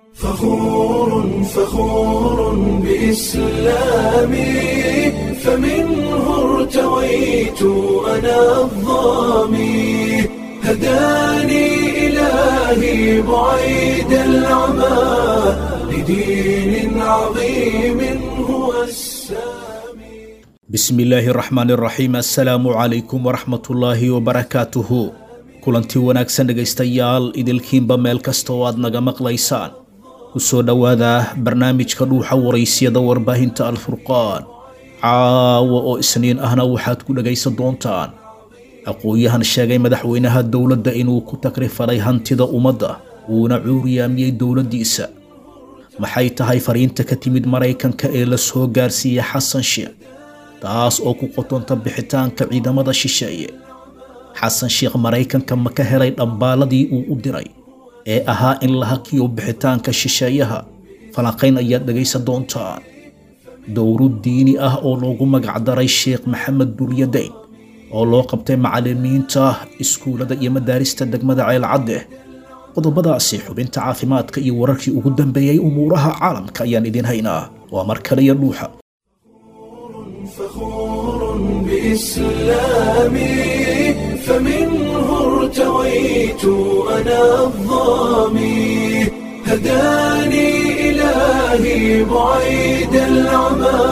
فخور فخور بإسلامي فمنه ارتويت أنا الظامي هداني إلهي بعيد العمى لدين عظيم هو السامي bismi illaahi raxmaan iraxiim assalaamu calaykum waraxmatullaahi wabarakaatuhu kulanti wanaagsan dhegaystayaal idilkiinba meel kasta oo aad naga maqlaysaan ku soo dhowaada barnaamijka dhuuxa waraysyada warbaahinta alfurqaan caawa oo isniin ahna waxaad ku dhegaysan doontaan aqoon-yahan sheegay madaxweynaha dowladda inuu ku takrifalay hantida ummadda uuna cuuriyaamiyey dowladdiisa maxay tahay fariinta ka timid maraykanka ee la soo gaarsiiyey xasan sheekh taas oo ku qotonta bixitaanka ciidamada shisheeye xasan sheekh maraykanka ma ka helay dhambaaladii uu u diray ee ahaa in la hakiyo bixitaanka shisheeyaha falanqayn ayaad dhegaysan doontaan dowro diini ah oo loogu magacdaray sheekh maxamed duryadayn oo loo qabtay macalimiinta iskuullada iyo madaarista degmada ceelcadde qodobadaasi xubinta caafimaadka iyo wararkii ugu dambeeyey umuuraha caalamka ayaan idin haynaa waa mar kaliya dhuuxa فخور بإسلامي فمنه ارتويت أنا الظامي هداني إلهي بعيد العمى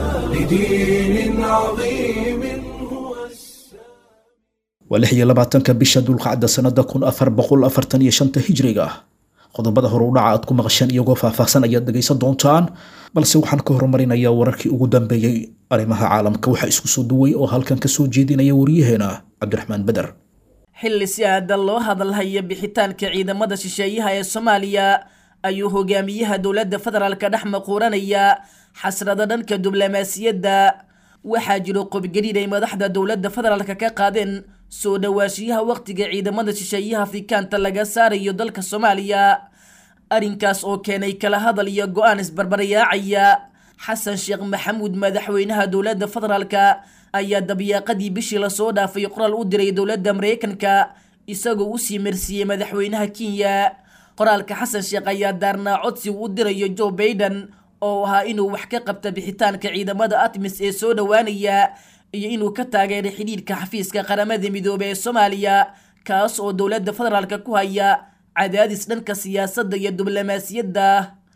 لدين عظيم هو السامي waa lix iyo labaatanka bisha dulqacda sannada kun afar boqol afartan iyo shanta hijriga ah qodobada hore u dhaca aad ku maqasheen iyagoo faahfaahsan ayaad dhegaysan doontaan balse waxaan ka horumarinayaa wararkii ugu dambeeyey arrimaha caalamka waxaa isku soo duway oo halkan ka soo jeedinaya waryaheena cabdiraxmaan beder xilli si aada loo hadalhaya bixitaanka ciidamada shisheeyaha ee soomaaliya ayuu hogaamiyaha dowladda federaalka dhex maquuranaya xasrada dhanka diblomaasiyadda waxaa jiro qobgariid ay madaxda dowladda federaalka ka qaadeen soo dhawaashiyaha wakhtiga ciidamada shisheeyaha afrikaanta laga saarayo dalka soomaaliya arrinkaas oo keenay kala hadal iyo go-aan isbarbarayaacaya xasan sheekh maxamuud madaxweynaha dowladda federaalka ayaa dabyaaqadii bishii lasoo dhaafay qoraal u diray dowladda maraykanka isagoo usii marsiiyey madaxweynaha kenya qoraalka xasan sheekh ayaa daarnaa codsi uu u dirayo joe baiden oo ahaa inuu wax ka qabta bixitaanka ciidamada atmis ee soo dhowaanaya iyo inuu ka taageeray xidhiidhka xafiiska qaramada midoobey ee soomaaliya kaas oo dowladda federaalka ku haya cadaadis dhanka siyaasadda iyo diblomaasiyadda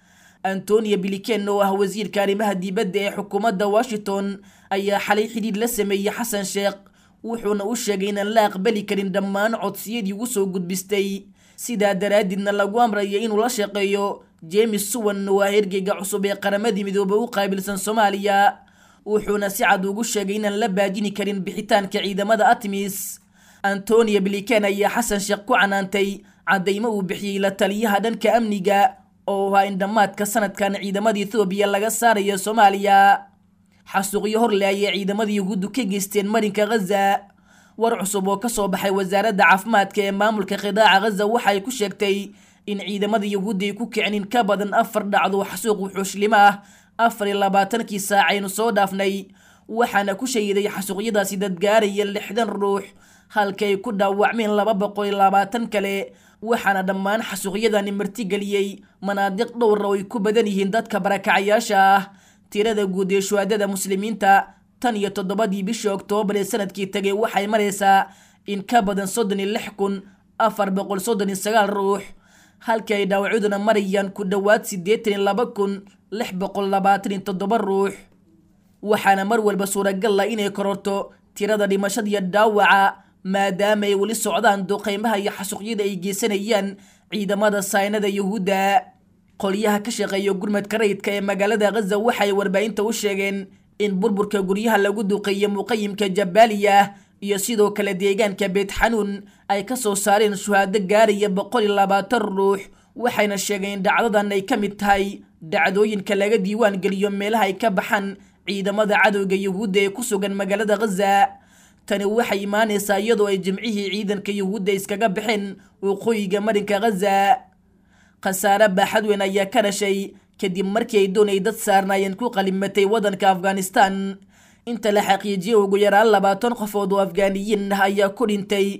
antonio biliken oo ah wasiirka arrimaha dibadda ee xukuumadda washington ayaa xalay xidhiidh la sameeyey xasan sheekh wuxuuna u sheegay inaan la aqbali karin dhammaan codsiyadii ugu soo gudbistay sidaa daraaddeedna lagu amraya inuu la shaqeeyo james suwan oo ah ergeyga cusub ee qaramadii midoobey u qaabilsan soomaaliya wuxuuna si cad ugu sheegay inaan la baajini karin bixitaanka ciidamada atmis antonio biliken ayaa xasan sheekh ku canaantay caddaymo uu bixiyey la taliyaha dhanka amniga oo ahaa in dhammaadka sanadkan ciidamada ethoobiya laga saarayo soomaaliya xasuuqyo horle ayay ciidamada yuhuuddu ka geysteen marinka ghaza war cusub oo kasoo baxay wasaaradda caafimaadka ee maamulka qidaaca ghaza waxay ku sheegtay in ciidamada yuhuudda ay ku kicin in ka badan afar dhacdo xasuuq wuxuushlimo ah afar iyo labaatankii saacaynu soo dhaafnay waxaana ku shahiday xasuuqyadaasi dad gaaraya lixdan ruux halka ay ku dhaawacmeen laba boqol iyo labaatan kale waxaana dhammaan xasuuqyadani martigeliyey manaadiq dhowra oo ay ku badan yihiin dadka barakacayaasha ah tirada guud ee shuhaadada muslimiinta tan iyo toddobadii bishii oktoobar ee sanadkii tegay waxay maraysaa in ka badan soddon iyo lix kun afar boqol soddon iyo sagaal ruux halkii ay dhaawacyaduna marayaan ku dhowaad siddeetan iyo laba kun lix boqol labaatan iyo toddoba ruux waxaana mar walba suuragal ah inay kororto tirada dhimashada iyo dhaawaca maadaama ay weli socdaan duqeymaha iyo xasuuqyada ay geysanayaan ciidamada saynada yuhuudda qolyaha ka shaqeeya gurmadka rayidka ee magaalada ghaza waxay warbaahinta u sheegeen in burburka guryaha lagu duqeeyo muqayimka jabaaliya iyo sidoo kale deegaanka beet xanuun ay ka soo saareen shuhaado gaaraya boqol iyo labaatan ruux waxayna sheegeen in dhacdadan ay ka mid tahay dhacdooyinka laga diiwaan geliyo meelaha ay ka baxaan ciidamada cadowga yuhuudda ee ku sugan magaalada ghaza tani waxay imaanaysaa iyadoo ay jimcihii ciidanka yuhuudda iskaga baxeen waqooyiga marinka ghaza khasaare baaxad weyn ayaa ka dhashay kadib markii ay doonay dad saarnaayeen ku qalimatay waddanka afghanistan inta la xaqiijiyay ugu yaraan labaatan qofood oo afgaaniyiin ah ayaa ku dhintay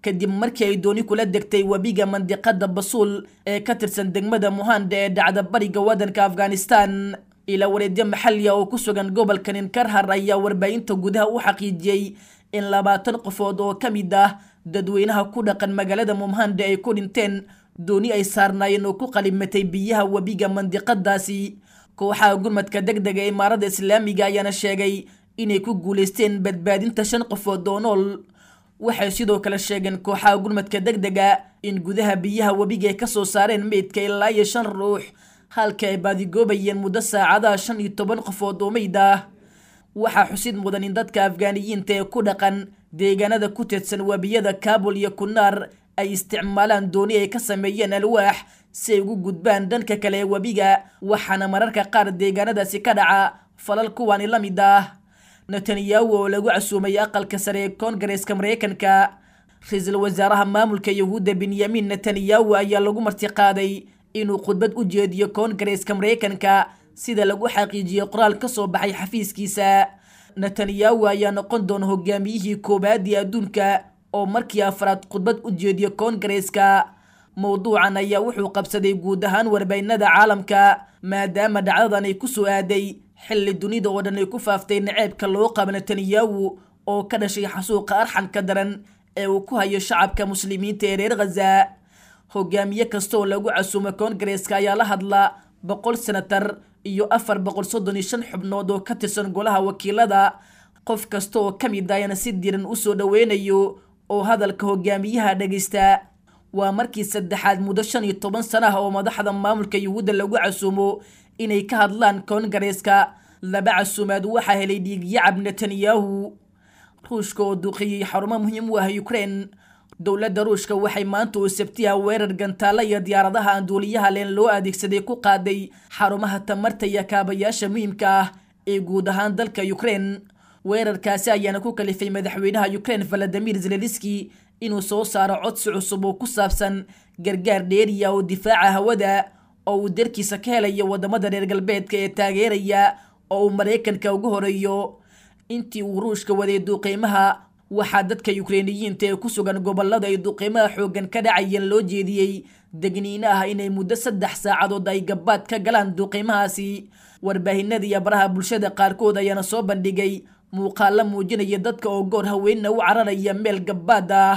kadib markii ay dooni kula degtay webiga mandiqada basuul ee ka tirsan degmada muhanda ee dhacda bariga waddanka afghanistan ilaa wareedyo maxaliya oo ku sugan gobolka ninkarhar ayaa warbaahinta gudaha u xaqiijiyey in labaatan qofood oo ka mid ah dadweynaha ku dhaqan magaalada mumhanda ay ku dhinteen dooni ay saarnaayeen oo ku qalimatay biyaha webiga mandiqadaasi kooxaha gurmadka deg dega imaarada islaamiga ayaana sheegay inay ku guulaysteen badbaadinta shan qofood oo nool waxay sidoo kale sheegeen kooxaha gurmadka deg dega in gudaha biyaha webiga ay kasoo saareen meydka ilaa iyo shan ruux halka ay baadigoobayeen muddo saacadaha shan iyo toban qofood oo meyd ah waxaa xusid mudan in dadka afgaaniyiinta ee ku dhaqan deegaanada ku teedsan webiyada kaabul iyo kunaar ay isticmaalaan dooni ay ka sameeyeen alwaax si ay ugu gudbaan dhanka kale ee webiga waxaana mararka qaar deegaanadaasi ka dhaca falal kuwaani la mid ah netanyahu oo lagu casuumay aqalka sare ee koongareeska mareykanka ra-iisul wasaaraha maamulka yahuudda benyamin netanyahu ayaa lagu martiqaaday inuu khudbad u jeediyo koongareeska mareykanka sida lagu xaqiijiyey qoraal ka soo baxay xafiiskiisa netanyahu ayaa noqon doona hogaamiyihii koowaad ee adduunka oo markii afraad khudbad u jeediyo koongareeska mowduucan ayaa wuxuu qabsaday guud ahaan warbaynada caalamka maadaama dhacdadan ay kusoo aaday xilli dunida oo dhan ay ku faaftay naceebka loo qabo netanyahu oo ka dhashay xasuuqa arxanka daran ee uu ku hayo shacabka muslimiinta ee reer khaza hogaamiye kasta oo lagu casuumo koongareeska ayaa la hadla boqol senatar iyo afar boqol soddon iyo shan xubnood oo ka tirsan golaha wakiilada qof kasta oo ka mid ayana si diran usoo dhoweynayo oo hadalka hogaamiyaha dhegeysta waa markii saddexaad muddo shan iyo toban sana ah oo madaxda maamulka yuhuudda lagu casuumo inay ka hadlaan koongareeska laba casuumaad waxaa helay dhiigyacab netanyahu ruushka oo duqeeyey xarumo muhiim u ah ukraine dowladda ruushka waxay maanta oo sabtiha weerar gantaalla iyo diyaaradaha aan duuliyaha leen loo adeegsaday ku qaaday xarumaha tamarta iyo kaabayaasha muhiimka ah ee guud ahaan dalka ukraine weerarkaasi ayaana ku kalifay madaxweynaha ukraine valadimir zeleniski inuu soo saaro codsi cusub oo ku saabsan gargaar dheeriya oo difaaca hawada oo uu darkiisa ka helayo wadamada reer galbeedka ee taageeraya oo uu maraykanka ugu horeeyo intii uu ruushka waday duuqiimaha waxaa dadka yukreiniyiinta ee ku sugan gobolada ay duqiimaha xooggan ka dhacayeen loo jeediyey degniino ah inay muddo saddex saacadood ay gabbaad ka galaan duqiimahaasi warbaahinada iyo baraha bulshada qaarkood ayaana soo bandhigay muuqaalo muujinaya dadka oo goor haweenna u cararaya meel gabbaad ah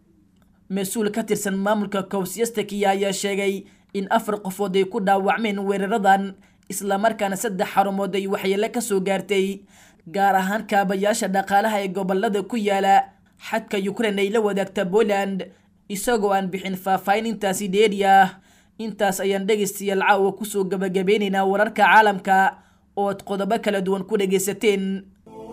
mas-uul ka tirsan maamulka kowsyastakiya ayaa sheegay in afar qofood ay ku dhaawacmeen weeraradan islamarkaana saddex xarumood ay waxyeelo ka soo gaartay gaar ahaan kaabayaasha dhaqaalaha ee gobolada ku yaala xadka ukraine ay la wadaagta poland isagoo aan bixin faahfaahin intaasi dheeri ah intaas ayaan dhegaystayaal caawa kusoo gabagabeynaynaa wararka caalamka oo ad qodobo kala duwan ku dhegaysateen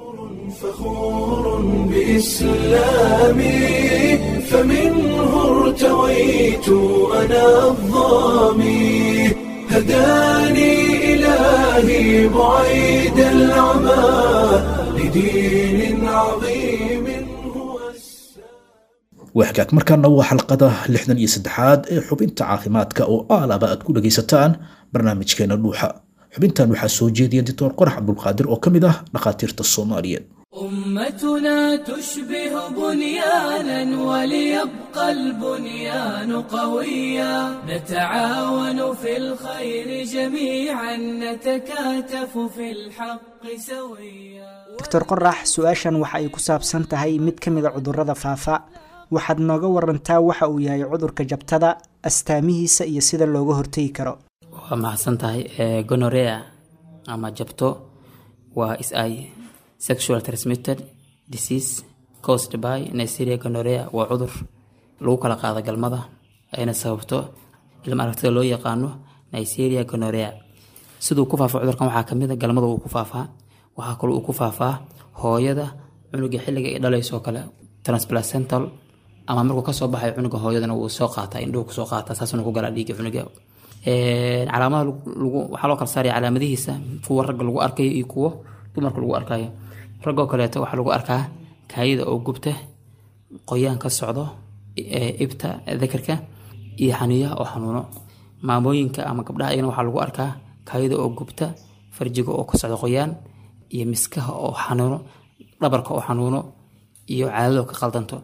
فخور بإسلامي فمنه ارتويت أنا الظامي هداني إلهي بعيد العمى لدين عظيم هو waxgaag markaana waa xalqada lixdan iyo saddexaad ee xubinta caafimaadka oo aalaba aad ku dhagaysataan barnaamijkeena dhuuxa xubintan waxaa soo jeediya doctor qorax cabdulqaadir oo ka mid ah dhakhaatiirta soomaaliyeed أمتنا تشبه بنيانا وليبقى البنيان قويا نتعاون في الخير جميعا نتكاتف في الحق سويا doctor qorax su-aashan waxa ay ku saabsan tahay mid ka mid a cudurrada faafa waxaad nooga warantaa waxa uu yahay cudurka jabtada astaamihiisa iyo sida looga hortegi karo waa mahadsan tahay gonorea ama jabto waa is ay sexual transmitted disease caused by nigeria gonorea waa cudur lagu kala qaado galmada ayna sababto ilma aragtida loo yaqaano nigeria gonorea siduu ku faafo cudurkan waxaa kamid a galmada uu ku faafaa waxaa kaloo uu ku faafaa hooyada cunuga xilliga ay dhalayso kale transplacental ama markuu kasoo baxay cunuga hooyadana wuu soo qaataa indhuhu kusoo qaataa saasuna ku galaa dhiiga cunuga calaamada waxaa loo kala saaraya calaamadihiisa kuwa ragga lagu arkayo iyo kuwo dumarka lagu arkayo raggoo kaleeto waxaa lagu arkaa kaayida oo gubta qoyaan ka socdo ibta dakarka iyo xaniyaha oo xanuuno maamooyinka ama gabdhaha ayagana waxaa lagu arkaa kaayida oo gubta farjiga oo ka socdo qoyaan iyo miskaha oo xanuuno dhabarka oo xanuuno iyo caadado ka qaldanto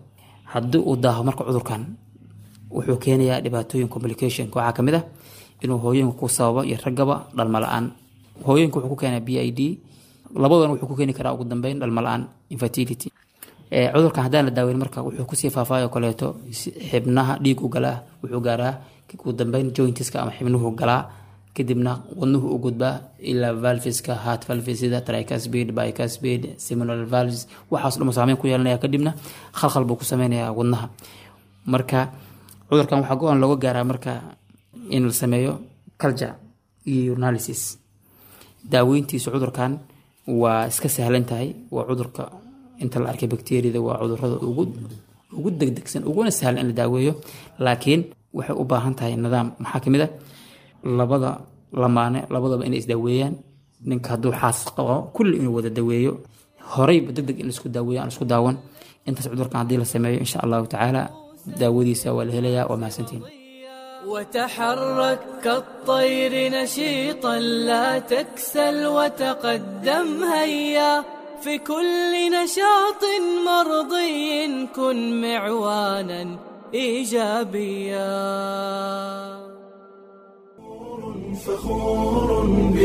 haddii uu daaho marka cudurkan wuxuu keenayaa dhibaatooyin complication waxaa kamid ah inuu hooyooyinka ku sababo iyo raggaba dhalmo la-aan hooyooyinka wuxuu ku keenaa b i d labadana wuxuu ku keeni karaa ugu dambeyn dhalmo la-aan infertility cudurkan haddaan la daaweyn marka wuxuu kusii faafaayo kaleeto xibnaha dhiig u galaa wuxuu gaaraa ugu dambeyn jointiska ama xibnuhu galaa kadibna wadnuhu u gudbaa ilaa valveska heart valves sida tricuspid bicuspid seminal valves waxaas dhuma saameyn ku yeelanaya kadibna khalkhal buu ku sameynayaa wadnaha marka cudurkan waxaa go-aan looga gaaraa marka in la sameeyo culture iyo urinalysis daaweyntiisu cudurkan waa iska sahlan tahay waa cudurka inta la arkay bacteriada waa cudurada ugu ugu degdegsan uguna sahlan in la daaweeyo laakiin waxay u baahan tahay nidaam maxaa kamid ah labada lamaane labadaba inay isdaaweeyaan ninka hadduu xaas qabo kulli inuu wada daweeyo horeyba deg deg in laisku daaweeyo aan isku daawan intaas cudurkan haddii la sameeyo insha allahu tacaala daawadiisa waa la helayaa waa mahadsantiin وتحرك كالطير نشيطا لا تكسل وتقدم هيا في كل نشاط مرضي كن معوانا ايجابيا فخور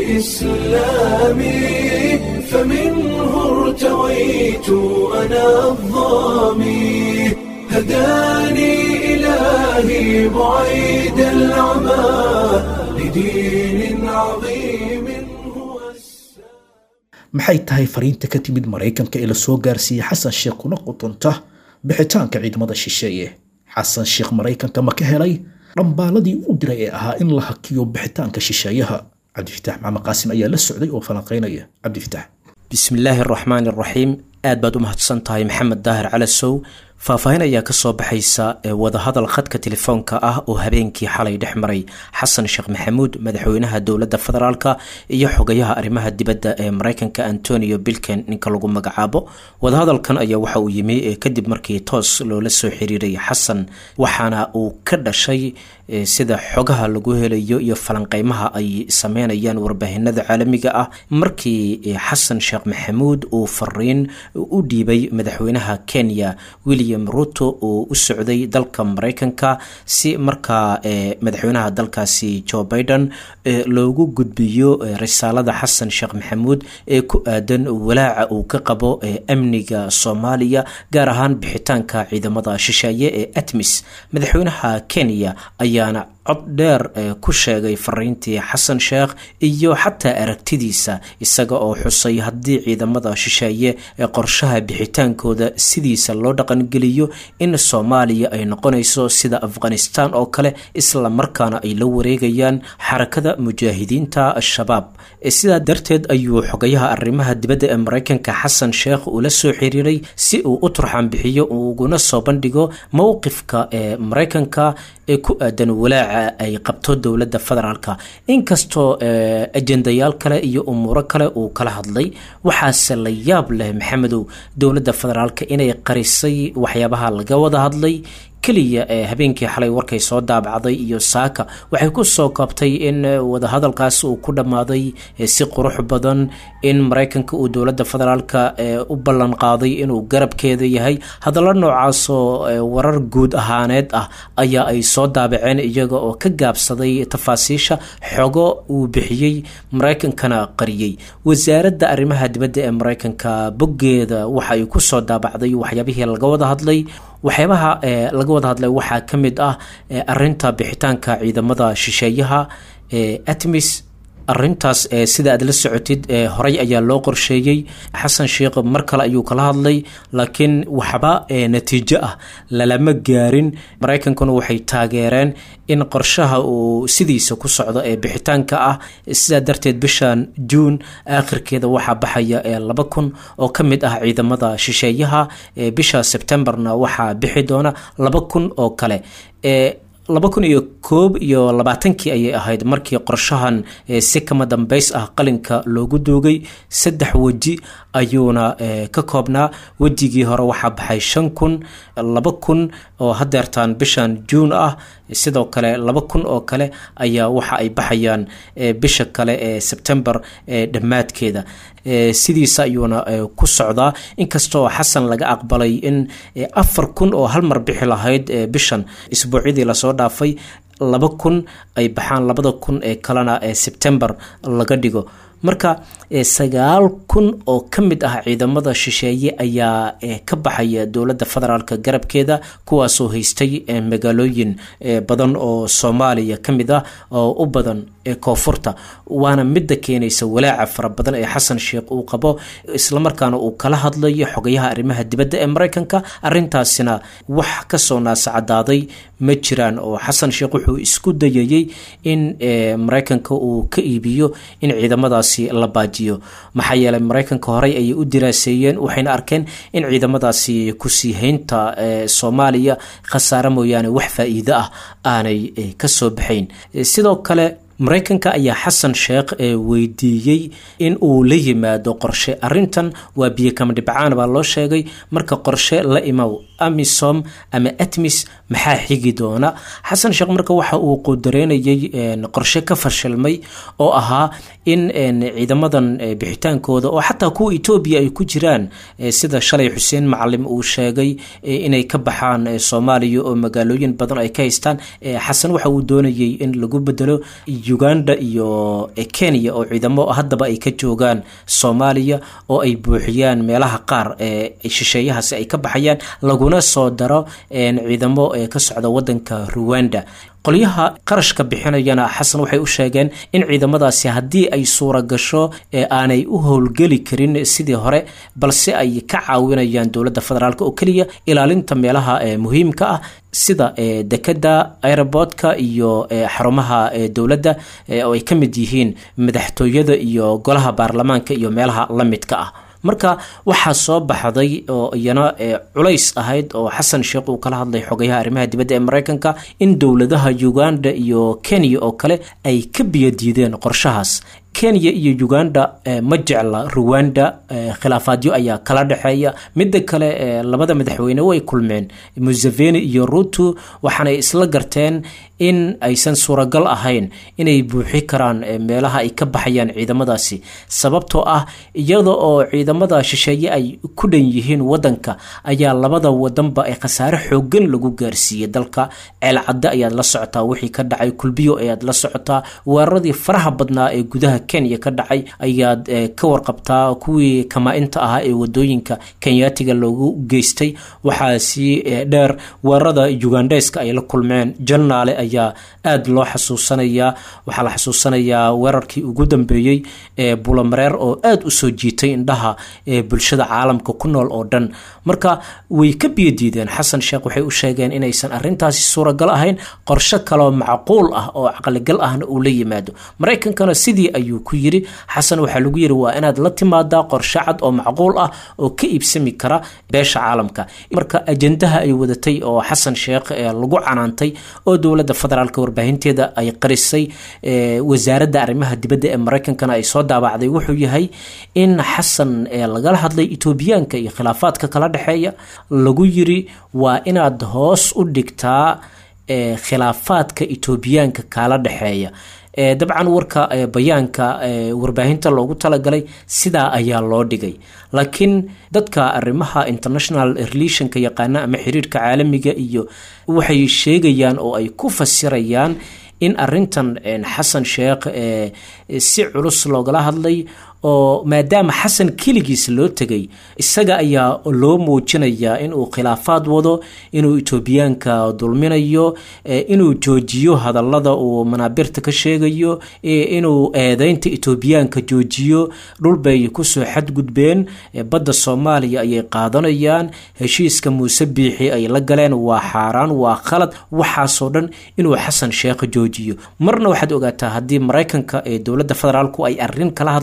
بإسلامي فمنه ارتويت أنا الظامي هداني إلهي بعيد العمى لدين عظيم هو maxay tahay fariinta ka timid maraykanka ee lasoo gaarsiiyey xasan sheekh kuna qutunta bixitaanka ciidamada shisheeye xasan sheekh maraykanka ma ka helay dhambaaladii u diray ee ahaa in la hakiyo bixitaanka shisheeyaha cabdifitaax maxamed qaasim ayaa la socday oo falanqaynaya cabdifitaax bismillaahi araxmaani araxiim aad baad u mahadsan tahay maxamed daahir calasow faahfaahin ayaa kasoo baxaysa wadahadal khadka telefoonka ah oo habeenkii xalay dhex maray xasan sheekh maxamuud madaxweynaha dowladda federaalk iyo xogayaha arrimaha dibadda ee mareykanka antonio bilken ninka lagu magacaabo wadahadalkan ayaa waxa uu yimi kadib markii toos loola soo xiriiray xasan waxaana uu ka dhashay sida xogaha lagu helayo iyo falanqeymaha ay sameynayaan warbaahinada caalamiga ah markii xasan sheekh maxamuud uu fariin u dhiibay madaxweynaha kenya william ruto oo u socday dalka mareykanka si markaa madaxweynaha dalkaasi joe biden loogu gudbiyo risaalada xasan sheekh maxamuud ee ku aadan walaaca uu ka qabo amniga soomaaliya gaar ahaan bixitaanka ciidamada shisheeye ee atmis madaxweynaha kenya ayaana cod dheer ku sheegay fariintii xasan sheekh iyo xataa aragtidiisa isaga oo xusay haddii ciidamada shisheeye ee qorshaha bixitaankooda sidiisa loo dhaqangeliyo in soomaaliya ay noqonayso sida afghanistan oo kale isla markaana ay la wareegayaan xarakada mujaahidiinta al-shabaab sidaa darteed ayuu xogayaha arrimaha dibadda ee mareykanka xasan sheekh ula soo xiriiray si uu u turxaan bixiyo uguna soo bandhigo mowqifka ee mareykanka ee ku aadan walaaca ay qabto dowladda federaalk inkastoo ajendayaal kale iyo umuuro kale uu kala hadlay waxaase la yaab leh maxamedow dowladda federaalk inay qarisay waxyaabaha laga wada hadlay keliya ee habeenkii xalay warkay soo daabacday iyo saaka waxay ku soo koobtay in wadahadalkaas uu ku dhammaaday si qurux badan in mareykanka uu dowladda federaalka u ballan qaaday inuu garabkeeda yahay hadallo noocaasoo warar guud ahaaneed ah ayaa ay soo daabaceen iyaga oo ka gaabsaday tafaasiisha xogo uu bixiyey mareykankana qariyey wasaaradda arrimaha dibadda ee mareykanka boggeeda waxa ay kusoo daabacday waxyaabihii laga wada hadlay waxyaabaha laga wada hadlay waxaa ka mid ah arinta bixitaanka ciidamada shisheeyaha atmis arintaas sida aad la socotid horey ayaa loo qorsheeyey xasan sheekh mar kale ayuu kala hadlay laakiin waxba natiijo ah lalama gaarin mareykankuna waxay taageereen in qorshaha uu sidiisa ku socdo ee bixitaanka ah sidaa darteed bishan juun aakhirkeeda waxaa baxaya laba kun oo ka mid ah ciidamada shisheeyaha bisha sebtembarna waxaa bixi doona laba kun oo kale laba kun iyo koob iyo labaatankii ayay ahayd markii qorshahan si kama dambeys ah qalinka loogu duugay saddex weji ayuuna ka koobnaa wejigii hore waxaa baxay shan kun laba kun oo hadeertaan bishan juun ah sidoo kale laba kun oo kale ayaa waxa ay baxayaan bisha kale ee sebtembar dhammaadkeeda sidiisa ayuuna ku socdaa inkastoo xasan laga aqbalay in afar kun oo hal mar bixi lahayd bishan isbuucyadii lasoo dhaafay laba kun ay baxaan labada kun ee kalena ee sebtembar laga dhigo marka sagaal kun oo ka mid ah ciidamada shisheeye ayaa ka baxaya dowladda federaalk garabkeeda kuwaasoo haystay magaalooyin badan oo soomaaliya ka mid ah oo u badan koonfurta waana midda keenaysa walaaca fara badan ee xasan sheekh uu qabo islamarkaana uu kala hadlayo xogayaha arrimaha dibadda ee mareykanka arintaasina wax kasoo naasacadaaday ma jiraan oo xasan sheekh wuxuu isku dayayey in mareykanka uu ka iibiyo in ciidamadaasi la baajiyo maxaa yeelay mareykanka horey ayay u diraaseeyeen waxayna arkeen in ciidamadaasi kusii haynta soomaaliya khasaare mooyaane wax faa-iido ah aanay kasoo baxayn sidoo kale mareykanka ayaa xasan sheekh weydiiyey in uu la yimaado qorshe arintan waa biyo kama dhibcaan baa loo sheegay marka qorshe la imow amisom ama atmis maxaa xigi doona xasan sheekh marka waxa uu qudareynayay qorshe ka fashilmay oo ahaa in ciidamadan bixitaankooda oo xataa kuwa etoobiya ay ku jiraan sida shalay xuseen macalim uu sheegay inay ka baxaan soomaaliya oo magaalooyin badan ay ka haystaan xasan waxa uu doonayay in lagu bedelo uganda iyo kenya oo ciidamo haddaba ay ka joogaan soomaaliya oo ay buuxiyaan meelaha qaar ee shisheeyahaasi ay ka baxayaan laguna soo daro ciidamo ka socda wadanka ruwanda qolyaha qarashka bixinayana xasan waxay u sheegeen in ciidamadaasi haddii ay suura gasho aanay u howlgeli karin sidii hore balse ay ka caawinayaan dowladda federaalk oo keliya ilaalinta meelaha muhiimka ah sida dekeda aerobortka iyo xarumaha dowladda oo ay ka mid yihiin madaxtooyada iyo golaha baarlamaanka iyo meelaha la midka ah marka waxaa soo baxday oo iyana culays ahayd oo xasan sheekh uu kala hadlay xogayaha arrimaha dibadda ee mareykanka in dowladaha uganda iyo kenya oo kale ay ka biyadiideen qorshahaas kenya iyo uganda ma jecla ruwanda khilaafaadyo ayaa kala dhexeeya midda kale labada madaxweyne way kulmeen museveni iyo ruto waxaanay isla garteen in aysan suuragal ahayn inay buuxi karaan meelaha ay ka baxayaan ciidamadaasi sababtoo ah iyada oo ciidamada shisheeye ay ku dhan yihiin wadanka ayaa labada wadanba ee khasaare xoogan lagu gaarsiiyey dalka ceelcadde ayaad la socotaa wixii ka dhacay kulbiyo ayaad la socotaa weeraradii faraha badnaa ee gudaha kenya ka dhacay ayaad ka warqabtaa kuwii kamaa-inta ahaa ee wadooyinka kenyaatiga loogu geystay waxaa sii dheer weerarada ugandheska ay la kulmeen janaale ayaa aada loo xasuusanayaa waxaa la xasuusanayaa weerarkii ugu dambeeyey ee bulamareer oo aada usoo jiitay indhaha ee bulshada caalamka ku nool oo dhan marka way ka biyadiideen xasan sheekh waxay u sheegeen inaysan arintaasi suuragal ahayn qorshe kaloo macquul ah oo caqligal ahna uu la yimaado maraykankana sidii ayuu ku yiri xasan waxaa lagu yiri waa inaad la timaadaa qorshe cad oo macquul ah oo ka iibsami kara beesha caalamka marka ajendaha ay wadatay oo xasan sheekh lagu canaantay oo dowladda federaalk warbaahinteeda ay qarisay wasaaradda arrimaha dibadda ee maraykankana ay soo daabacday wuxuu yahay in xasan lagala hadlay etoobiyaanka iyo khilaafaadka kala dhexeeya lagu yiri waa inaad hoos u dhigtaa khilaafaadka etoobiyaanka kala dhexeeya dabcan warka bayaanka warbaahinta loogu talagalay sidaa ayaa loo dhigay laakiin dadka arrimaha international relationka yaqaana ama xiriirka caalamiga iyo waxay sheegayaan oo ay ku fasirayaan in arintan xasan sheekh si culus loogala hadlay oo maadaama xasan keligiis loo tegay isaga ayaa loo muujinayaa inuu khilaafaad wado inuu etoobiyaanka dulminayo inuu joojiyo hadallada uu manaabirta ka sheegayo inuu eedeynta etoobiyaanka joojiyo dhulbay kusoo xadgudbeen badda soomaaliya ayay qaadanayaan heshiiska muuse biixi ay la galeen waa xaaraan waa khalad waxaasoo dhan inuu xasan sheekh joojiyo marna waxaad ogaataa haddii maraykanka ee dowladda federaalku ay arin kala hadlaan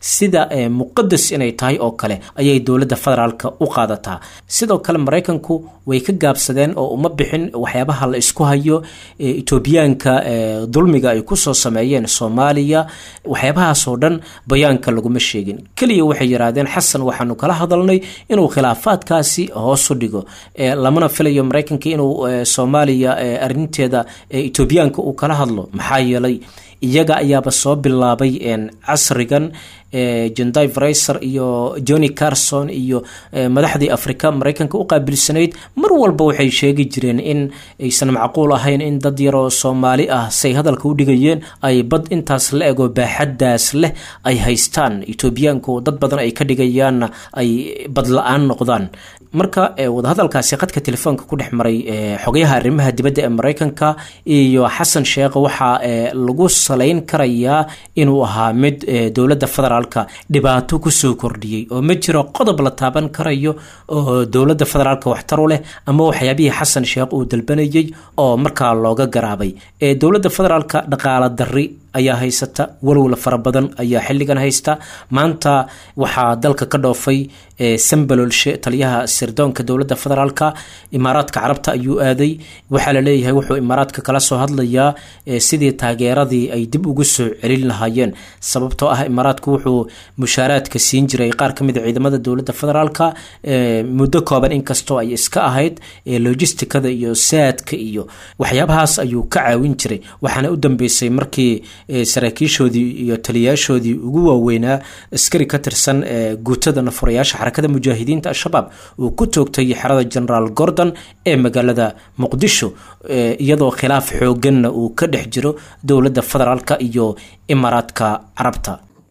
sida muqadas inay tahay oo kale ayay dowladda federaalka u qaadataa sidoo kale maraykanku way ka gaabsadeen oo uma bixin waxyaabaha la isku hayo etoobiyaanka dulmiga ay kusoo sameeyeen soomaaliya waxyaabahaasoo dhan bayaanka laguma sheegin keliya waxay yidhaahdeen xasan waxaanu kala hadalnay inuu khilaafaadkaasi hoosu dhigo lamana filayo maraykanka inuu soomaaliya arinteeda etoobiyaanka uu kala hadlo maxaa yeelay iyaga ayaaba soo bilaabay casrigan jenday fraiser iyo johnny carson iyo madaxdii afrika maraykanka u qaabilsanayd mar walba waxay sheegi jireen in aysan macquul ahayn in dad yaroo soomaali ah say hadalka u dhigayeen ay bad intaas la ego baaxaddaas leh ay haystaan etoobiyaanku dad badan ay ka dhigayaanna ay bad la-aan noqdaan marka wadahadalkaasi qadka telefoonka ku dhex maray xogayaha arrimaha dibadda ee maraykanka iyo xasan sheekh waxaa lagu salayn karayaa inuu ahaa mid dowladda federaalka dhibaato kusoo kordhiyey oo ma jiro qodob la taaban karayo oo dowladda federaalka waxtar u leh ama waxyaabihii xasan sheekh uu dalbanayey oo markaa looga garaabay dowladda federaalka dhaqaala darri ayaa haysata walowla fara badan ayaa xilligan haysta maanta waxaa dalka ka dhoofay sambalolshe taliyaha sirdoonka dowladda federaalka imaaraadka carabta ayuu aaday waxaa la leeyahay wuxuu imaaraadka kala soo hadlayaa sidii taageeradii ay dib ugu soo celin lahaayeen sababtoo ah imaaraadku wuxuu mushaaraadka siin jiray qaar ka mid a ciidamada dowladda federaalka muddo kooban inkastoo ay iska ahayd logisticada iyo saadka iyo waxyaabahaas ayuu ka caawin jiray waxaana u dambeysay markii saraakiishoodii iyo taliyaashoodii ugu waaweynaa askari ka tirsan guutada nafurayaasha xarakada mujaahidiinta al-shabaab uu ku toogtay xerada generaal gordon ee magaalada muqdisho iyadoo khilaaf xooganna uu ka dhex jiro dowladda federaalka iyo imaaraadka carabta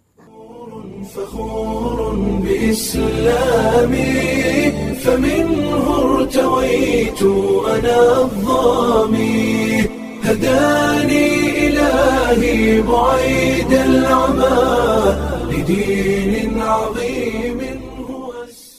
فخور بإسلامي فمنه ارتويت أنا الظامي هداني إلهي بعيد العمى لدين عظيم هو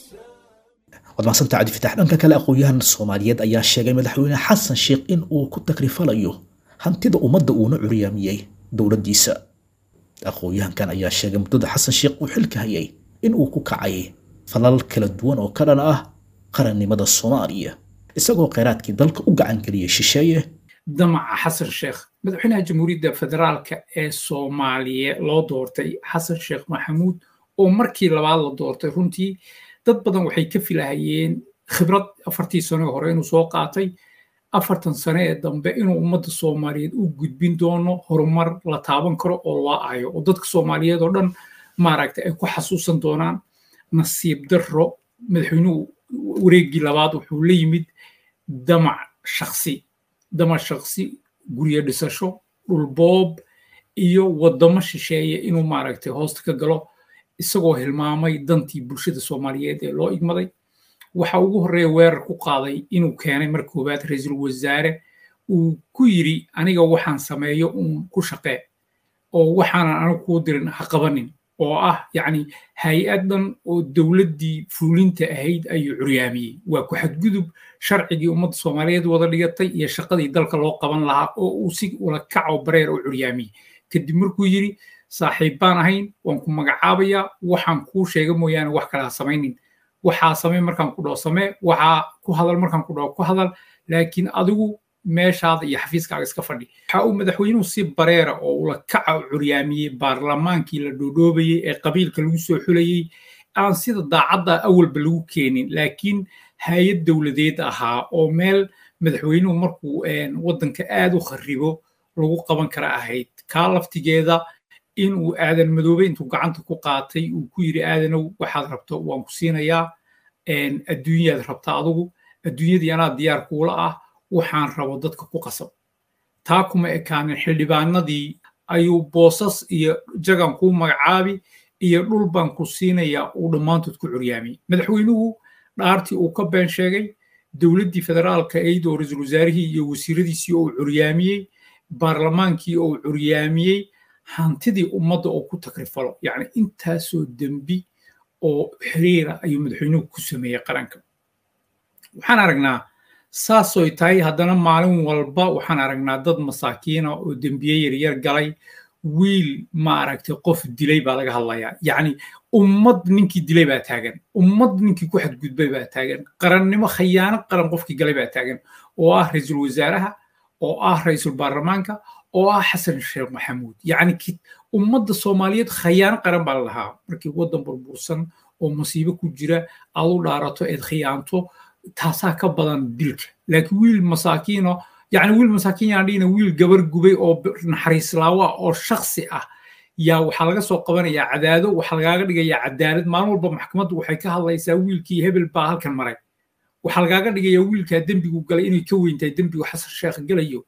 waad mahadsantaa cabdi fitax dhanka kale aqoon-yahan soomaaliyeed ayaa sheegay madaxweyne xasan sheekh in uu ku takrifalayo hantida ummadda uuna curyaamiyey dowladdiisa aqoon-yahankan ayaa sheegay muddada xasan sheekh uu xilka hayay in uu ku kacay falal kala duwan oo ka dhan ah qarannimada soomaaliya isagoo kheyraadkii dalka u gacangeliyey shisheeye damaca xasan sheekh madaxweynaha jamhuuriyadda federaalka ee soomaaliya loo doortay xasan sheekh maxamuud oo markii labaad la doortay runtii dad badan waxay ka filahayeen khibrad afartii sano hore inuu soo qaatay afartan sane ee dambe inuu ummadda soomaaliyeed u gudbin doono horumar la taaban karo oo loo aayo oo dadka soomaaliyeed oo dhan maaragta ay ku xasuusan doonaan nasiib darro madaxweynuhu wareeggii labaad wuxuu la yimid damac shaksi damac shaksi guryo dhisasho dhulboob iyo waddamo shisheeye inuu maaragtay hoosta ka galo isagoo hilmaamay dantii bulshada soomaaliyeed ee loo igmaday waxa ugu horreeya weerar ku qaaday inuu keenay mar koowaad ra-iisul wasaare uu ku yidri aniga waxaan sameeyo uun ku shaqee oo waxaanan anigu kuu dirin ha qabanin oo ah yacni hay-adan oo dowladdii fuulinta ahayd ayuu curyaamiyey waa ku xadgudub sharcigii ummadda soomaaliyeed wada dhigatay iyo shaqadii dalka loo qaban lahaa oo uu si ula kaco bareer u curyaamiyey kadib markuu yidhi saaxiib baan ahayn waan ku magacaabayaa waxaan kuu sheega mooyaane wax kale ha samaynin waxaa samey markaan ku dhaho samee waxaa ku hadal markaan ku dhaho ku hadal laakiin adigu meeshaada iyo xafiiskaaga iska fadhi waxa uu madaxweynuhu si bareera oo ula kaca u curyaamiyey baarlamaankii la dhoodhoobayey ee qabiilka lagu soo xulayey aan sida daacadda awalba lagu keenin laakiin hay-ad dowladeed ahaa oo meel madaxweynuhu markuu waddanka aad u kharibo lagu qaban kara ahayd kaa laftigeeda in uu aadan madoobe intuu gacanta ku qaatay uu ku yidhi aadanow waxaad rabto waan ku siinayaa adduunyaad rabta adigu adduunyadii anaa diyaar kuula ah waxaan rabo dadka ku qasab taa kuma ekaanin xildhibaanadii ayuu boosas iyo jagan kuu magacaabi iyo dhul baan ku siinayaa uu dhammaantood ku curyaamiyey madaxweynuhu dhaartii uu ka been sheegay dowladdii federaalka eydoo ra-iisul wasaarihii iyo wasiiradiisii oo uu curyaamiyey baarlamaankii oo uu curyaamiyey hantidii ummadda oo ku takrifalo yacni intaasoo dembi oo xiriira ayuu madaxweynuhu ku sameeyey qaranka waxaan aragnaa saasoy tahay haddana maalin walba waxaan aragnaa dad masaakiina oo dembiye yaryar galay wiil maaragtay qof dilay baa laga hadlayaa yacni ummad ninkii dilay baa taagan ummad ninkii ku xadgudbay baa taagan qarannimo khayaano qaran qofkii galay baa taagan oo ah ra-iisul wasaaraha oo ah ra-iisul baarlamaanka oo ah xasan sheekh maxamuud yacni ummadda soomaaliyeed khayaano qaran baa la lahaa markii waddan burbursan oo masiibo ku jira aad u dhaarato eed khiyaanto taasaa ka badan dilka laakiin wiil masaakiino yacni wiil masaakiin yaan dhihina wiil gabar gubay oo naxariislaawa oo shaksi ah yaa waxaa laga soo qabanayaa cadaado waxaa lagaaga dhigayaa cadaalad maalin walba maxkamaddu waxay ka hadlaysaa wiilkii hebel baa halkan maray waxaa lagaaga dhigayaa wiilkaa dembigu galay inay ka weyntahay dembigu xasan sheekh galayo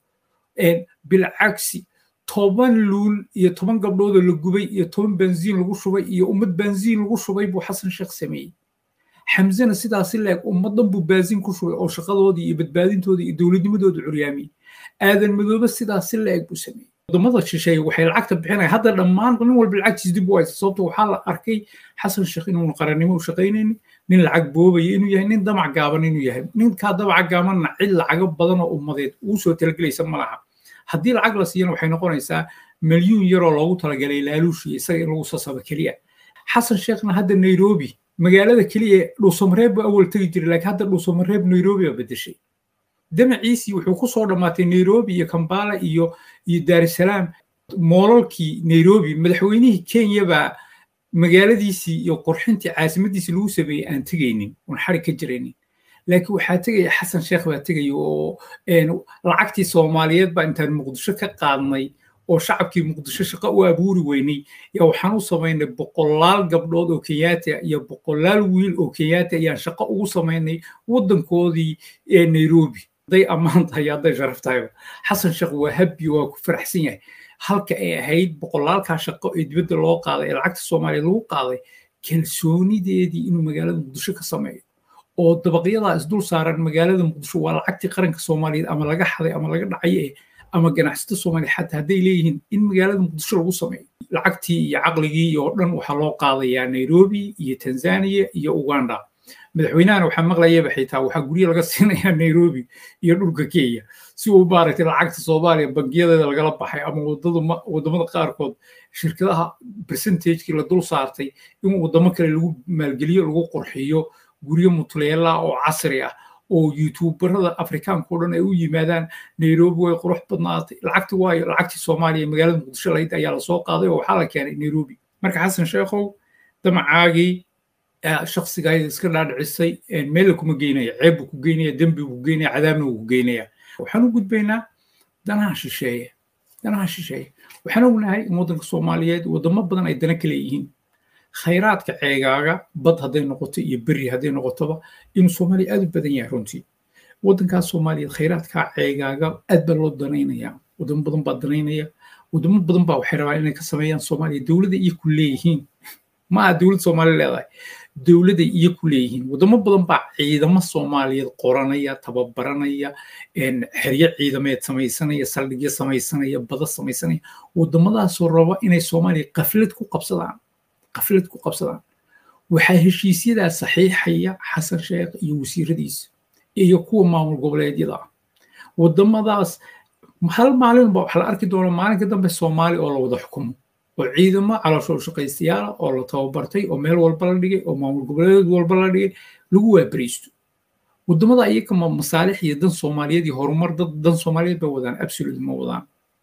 bilcagsi toban luul iyo toban gabdhoodoo la gubay iyo toban benziin lagu shubay iyo ummad benziin lagu shubay buu xasan sheekh sameeyey xamsena sidaasi leeg ummaddan buu baasiin ku shubay oo shaqadoodii iyo badbaadintoodii iyo dowladnimadooda curyaamiyey aadan madoobe sidaasi leeg buu sameeyey wadamada shisheeye waxay lacagta bixinaya hadda dhammaan nin walba lacagtiis dib u haysta sababto waxaa la arkay xasan sheekh inuun qarannimo u shaqaynaynin nin lacag boobaya inuu yahay nin damac gaaban inuu yahay ninkaa damaca gaabanna cid lacago badan oo ummadeed uu soo talagelaysa ma laha haddii lacag la siiyana waxay noqonaysaa milyuun yaroo loogu talagalay laaluushi isaga in lagu sasaba keliya xasan sheekhna hadda nairobi magaalada keliya dhuusamareeb buu awal tegi jiray laakiin hadda dhuusamareeb nairobi baa bedeshay damaciisii wuxuu ku soo dhammaatay nairobi iyo kambala iyo iyo daarusalaam moolalkii nairobi madaxweynihii kenya baa magaaladiisii iyo qurxintii caasimadiisii lagu sameeyey aan tegaynin oon xarig ka jiraynin laakiin waxaa tegaya xasan sheekh baa tegaya oo lacagtii soomaaliyeed baa intaan muqdisho ka qaadnay oo shacabkii muqdisho shaqo u abuuri weynay yaa waxaan u samaynay boqolaal gabdhood oo kenyaata iyo boqolaal wiil oo kenyaata ayaan shaqo ugu samaynay waddankoodii ee nairobi hadday ammaan tahay hadday sharaf tahayba xasan sheekh waa habbi waa ku faraxsan yahay halka ay ahayd boqolaalkaa shaqo ee dibadda loo qaaday ee lacagta soomaaliya lagu qaaday kalsoonideedii inuu magaalada muqdisho ka sameeyo oo dabaqyadaa isdul saaran magaalada muqdisho waa lacagtii qaranka soomaaliyeed ama laga xaday ama laga dhacay ee ama ganacsato soomaaliya xataa hadday leeyihiin in magaalada muqdisho lagu sameeyo lacagtii iyo caqligii oo dhan waxaa loo qaadayaa nairobi iyo tanzania iyo uganda madaxweynahana waxaa maqlayaba xitaa waxaa guryo laga siinayaa nairobi iyo dhulka kenya si uu maaragtay lacagta soomaaliya bangiyadeeda lagala baxay ama wadamada qaarkood shirkadaha percentagekii la dul saartay in wadamo kale lagu maalgeliyo lagu qurxiyo guryo mutleela oo casri ah oo youtuberada afrikaanka o dhan ay u yimaadaan nairobi way qurux badnaatay lacagti waayo lacagtii soomaaliya magaalada muqdisho lahayd ayaa lasoo qaaday oo waxaa la keenay nairobi marka xasan sheekhow damacaagii shakhsigayda iska dhaadhicisay meella kuma geynaya ceeb buu ku geynaya dembi buu ku geynaya cadaabna wuu ku geynaya waxaan u gudbaynaa danaha shisheeye danaha shisheeye waxaan ognahay in waddanka soomaaliyeed waddamo badan ay dana ka leeyihiin khayraadka ceegaaga bad hadday noqoto iyo beri hadday noqotoba inuu soomaaliya aad u badan yahay runtii waddankaas soomaaliyeed khayraadkaa ceegaaga aad baa loo danaynaya waddamo badan baa danaynaya waddamo badan baa waxay rabaan inay ka sameeyaan soomaaliya dowladda iyo ku leeyihiin ma aha dowladda soomaaliya leedahay dowladda iyo ku leeyihiin waddamo badan baa ciidamo soomaaliyeed qoranaya tababaranaya xeryo ciidameed samaysanaya saldhigyo samaysanaya bada samaysanaya waddamadaasoo raba inay soomaaliya qaflad ku qabsadaan qaflad ku qabsadaan waxaa heshiisyadaa saxiixaya xasan sheekh iyo wasiiradiisa iyo kuwa maamul goboleedyada ah waddamadaas hal maalinba waxa la arki doona maalinka dambe soomaali oo la wada xukumo oo ciidamo caloosho shaqaystayaala oo la tababartay oo meel walba la dhigay oo maamul goboleed walba la dhigay lagu waabariisto waddamada iyaga ma masaalix iyo dan soomaaliyeed iyo horumar dad dan soomaaliyeed bay wadaan absolute ma wadaan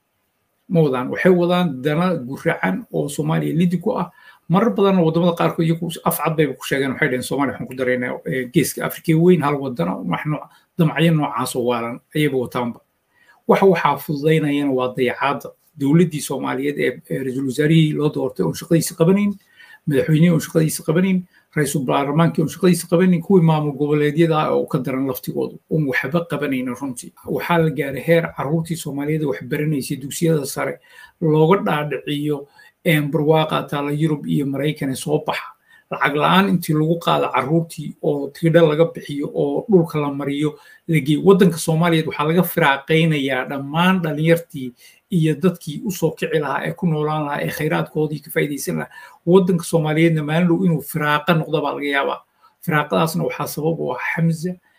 ma wadaan waxay wadaan dana guracan oo soomaaliya lidi ku ah marar badanna waddamada qaarkood iyagu afcad bayba ku sheegeen waxay dhaheen soomaaliya waxaan ku daraynaa geeska afrika weyn hal wadana wax nooc damacyo noocaasoo waalan ayayba wataanba waxa waxaa fududaynayana waa dayacaadda dowladdii soomaaliyeed ee ra-iisul wasaarihii loo doortay oon shaqadiisa qabanayn madaxweynihii oon shaqadiisa qabanayn ra-iisul baarlamaankii oon shaqadiisa qabanayn kuwii maamul goboleedyada oo ka daran laftigoodu oon waxba qabanayna runtii waxaa la gaaray heer carruurtii soomaaliyeed wax baranaysay dugsiyada sare looga dhaadhiciyo barwaaqa taala yurub iyo maraykan ee soo baxa lacag la-aan intii lagu qaado carruurtii oo tiidha laga bixiyo oo dhulka la mariyo lageey waddanka soomaaliyeed waxaa laga firaaqaynayaa dhammaan dhalinyartii iyo dadkii usoo kici lahaa ee ku noolaan lahaa ee khayraadkoodii ka faa'iidaysan lahaa waddanka soomaaliyeedna maalin dhow inuu firaaqa noqdo baa laga yaabaa firaaqadaasna waxaa sabab u ah xamza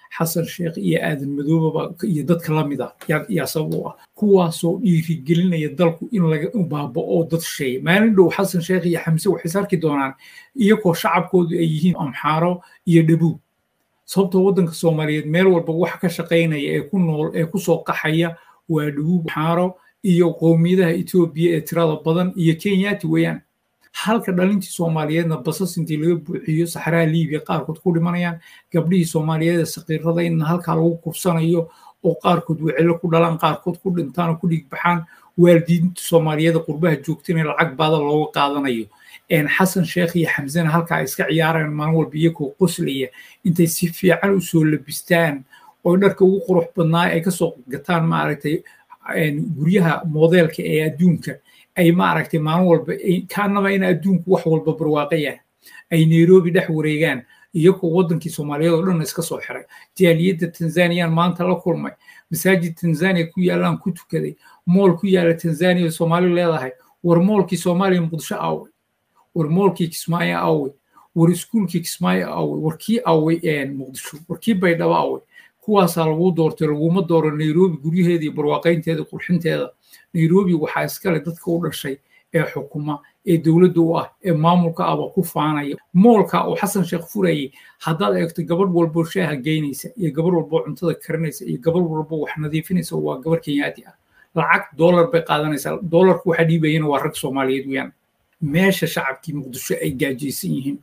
xasan sheekh iyo aadan madoobaba iyo dadka la mid ah yaa sabab u ah kuwaasoo dhiirigelinaya dalku in laga baaba'o dad sheeya maalin dhow xasan sheekh iyo xamse waxay sarki doonaan iyagoo shacabkoodu ay yihiin amxaaro iyo dhabuub sababtoo waddanka soomaaliyeed meel walba wax ka shaqaynaya ee ku nool ee kusoo qaxaya waa dhabuub amxaaro iyo qowmiyadaha etoobiya ee tirada badan iyo kenyaati weeyaan halka dhalintii soomaaliyeedna basas intii laga buuxiyo saxraha liibiya qaarkood ku dhimanayaan gabdhihii soomaaliyeed ee saqiirada in halkaa lagu kufsanayo oo qaarkood wecelo ku dhalaan qaarkood ku dhintaan oo ku dhigbaxaan waalidiinta soomaaliyeed qurbaha joogtana lacag baada looga qaadanayo xasan sheekh iyo xamsena halkaa iska ciyaaraan maalin walba iyagoo qoslaya intay si fiican u soo labistaan oo dharka ugu qurux badnaa ay kasoo gataan maaragtay guryaha moodeelka ee adduunka ay maaragtay maalin walba kaanaba in adduunku wax walba barwaaqayaan ay nairobi dhex wareegaan iyagoo waddankii soomaaliyeed oo dhan iska soo xiray jaaliyadda tanzaniyan maanta la kulmay masaajid tanzania ku yaalaan ku tukaday mool ku yaala tanzania soomaali leedahay war moolkii soomaaliya muqdisho aaway war moolkii kismaayo aaway war iskuulkii kismaayo aaway war kii aaway muqdisho war kii baydhabo aaway kuwaasaa lagu doortay laguma dooro nairobi guryaheeda iyo barwaaqaynteeda qurxinteeda nairobi waxaa iskale dadka u dhashay ee xukuma ee dowladda u ah ee maamulka aba ku faanaya moolka oo xasan sheekh furayay haddaad eegto gabadh walbo shaaha geynaysa iyo gabadh walbo cuntada karinaysa iyo gabadh walbo wax nadiifinaysa waa gabarh kenyaati ah lacag doolar bay qaadanaysaa doolarku waxa dhiibayana waa rag soomaaliyeed weyaan meesha shacabkii muqdisho ay gaajaysan yihiin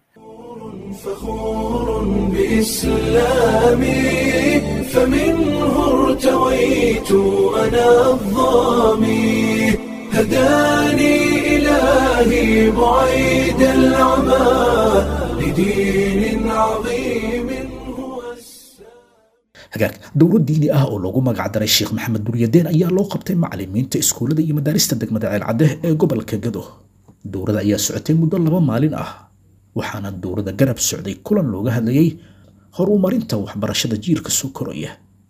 فخور بإسلامي فمنه ارتويت أنا الظامي هداني إلهي بعيد العمى لدين عظيم هو hagaag dowlad diini ah oo loogu magacdaray sheekh maxamed duryadeen ayaa loo qabtay macalimiinta iskuullada iyo madaarista degmada ceelcadeh ee gobolka gado dowladda ayaa socotay muddo laba maalin ah waxaana dowladda garab socday kulan looga hadlayay horumarinta waxbarashada jiilka soo koraya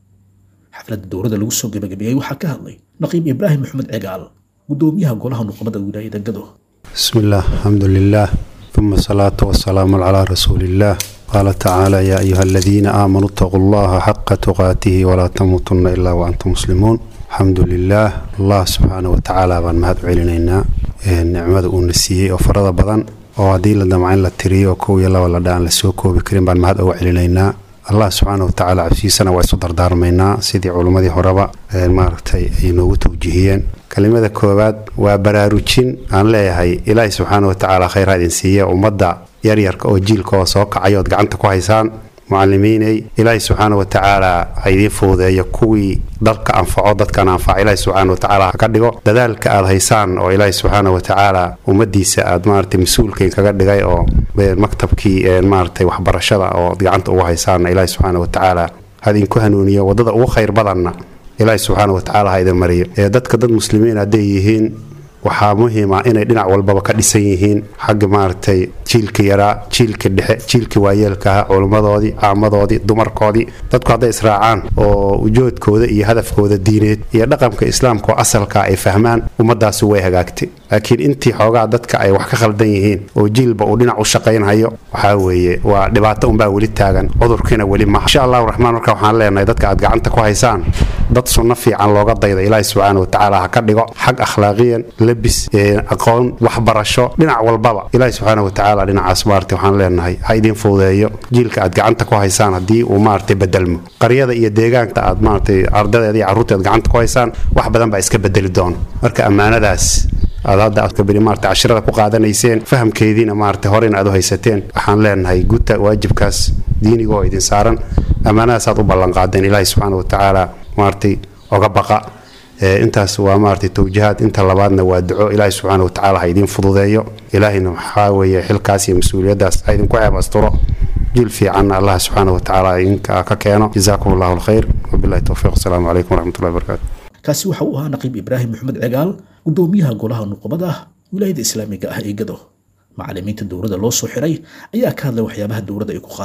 xafladda dowladda lagu soo gebagabeeyey waxaa ka hadlay naqiib ibraahim maxamed cigaal gudoomiyaha golaha nuqmada wilaayada gado بسم الله الحمد لله ثم الصلاة والسلام على رسول الله قال تعالى يا أيها الذين آمنوا اتقوا الله حق تقاته ولا تموتن إلا وأنتم مسلمون الحمد لله الله سبحانه وتعالى بان مهد علينا نعمة ونسيه وفرض بدن oo haddii la damca in la tiriyo kow iyo laba la dhaan lasoo koobi karin baan mahad uga celinaynaa allah subxaana watacaala cabsiisana waa isu dardaarmaynaa sidii culummadii horeba maaragtay ay noogu tawjihiyeen kelimada koowaad waa baraarujin aan leeyahay ilaahi subxaana watacaala khayr ha idin siiya ummadda yaryarka oo jiilka oo soo kacay ood gacanta ku haysaan mucalimiinay ilaahi subxaana watacaala ha idiin fududeeyo kuwii dalka anfaco dadkan anfaca ilaahi subxaana watacaala ha ka dhigo dadaalka aad haysaan oo ilaahi subxaana watacaala ummadiisa aad maaragtay mas-uulkiin kaga dhigay oo maktabkii maaragtay waxbarashada oo gacanta ugu haysaanna ilaahi subxaana watacaala ha idinku hanuuniyo waddada ugu khayr badanna ilaahi subxaana watacaala ha idin mariyo ee dadka dad muslimiin hadday yihiin waxaa muhiima inay dhinac walbaba ka dhisan yihiin xagga maaragtay jiilka yaraa jiilka dhexe jiilka waayeelka ah culimmadoodii caamadoodii dumarkoodii dadku hadday israacaan oo ujoodkooda iyo hadafkooda diineed iyo dhaqanka islaamka oo asalka ay fahmaan ummadaasi way hagaagtay laakiin intii xoogaa dadka ay wax ka khaldan yihiin oo jiilba uu dhinac u shaqaynhayo waxaa weeye waa dhibaato unbaa weli taagan cudurkiina weli maha insha allahu raxmaan marka waxaan leenahay dadka aad gacanta ku haysaan dad sunno fiican looga dayda ilaahi subxaana watacaala ha ka dhigo xag akhlaaqiyan labis aqoon waxbarasho dhinac walbaba ilaahi subxaana watacaala dhinacaas maarata waxaan leenahay ha idiin fududeeyo jiilka aad gacanta ku haysaan haddii uu maaragtay bedelmo qaryada iyo deegaanka aad maaragtay ardadeeda iyo carruurteed gacanta ku haysaan wax badan baa iska bedeli doona marka ammaanadaas aad hadda aadkabiri maarata cashirada ku qaadanayseen fahamkeediina maarata horeyna aad u haysateen waxaan leenahay guta waajibkaas diiniga oo idin saaran ammaanadaas aad u ballanqaadeen ilaahi subxaana watacaala maaragtay oga baqa intaas waa maaragtay tawjihaad inta labaadna waa duco ilaahi subxaana watacaala ha idiin fududeeyo ilaahina waxaa weeye xilkaas iyo mas-uuliyaddaas ha idinku ceeb asturo jiil fiicanna allah subxaana watacaala idinka ka keeno jazaakum allahu alkhayr wabillahi towfiiq asalaamu calaykum waraxmatullahi wabarakatu kaasi waxa uu ahaa naqiib ibraahim maxamed cigaal gudoomiyaha golaha nuqbada wilaayada islaamiga ah ee gado macalimiinta dowladda loo soo xiray ayaa ka hadlay waxyaabaha dowladda ay ku qaateen